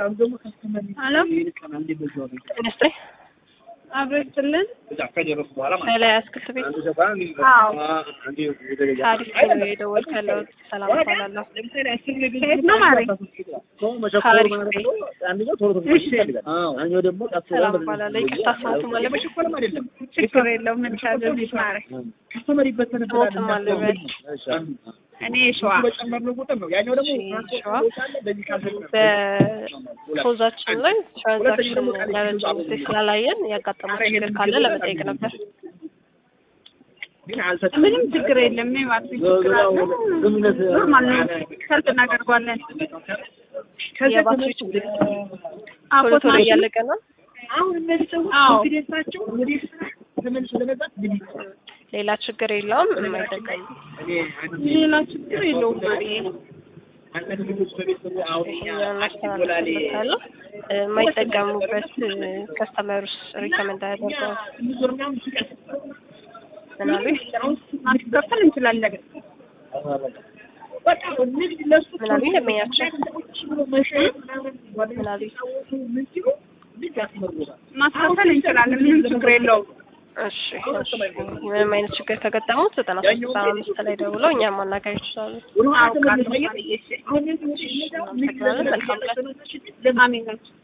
ሄሎ ሚኒስትሪ አብሮ ይስጥልን። ኃይለ አትክልት ቤት አዎ ከአዲስ ነው የደወልኩ ያለሁት። ሰላም እባላለሁ። ከየት ነው ማሪ? ከአሪፍ ቤት እሺ ሰላም እባላለሁ። ይቅርታ ስሞቱ ማለት ችግር የለውም። ምን ታዘዝሽ ማሪ? ስሞትም አለበት እኔ ሸዋ ሸዋ በፖዛችን ላይ ትራንዛክሽን ለረጅም ጊዜ ስላላየን ያጋጠመው ችግር ካለ ለመጠየቅ ነበር። ምንም ችግር የለም። እኔ ማለት ችግር አለ ኖርማል ነው። ሰልፍ እናደርጓለን። የባትሪ ችግር አዎ ቶሎ ቶሎ እያለቀ ነው። አዎ ሌላ ችግር የለውም። የማይጠቀም ሌላ ችግር የለውም ማሪ። ይሄኛውን ማስተላለፍበታለሁ። የማይጠቀሙበት ከስተመሩስ ሪከመንድ አያደርገው ምናሉኝ ማስከፈል እንችላለን። ምናሉኝ ደመኛቸው ምናሉኝ ማስከፈል እንችላለን። ምንም ችግር የለውም። እሺ እሺ። ምንም አይነት ችግር ከገጠሙት ዘጠና ሶስት ዘጠና አምስት ላይ ደውለው እኛም ማናገር ይችላሉ። አውቃለሁ ማሪ። እሺ እናመሰግናለን። መልካም ቀን። አሜን።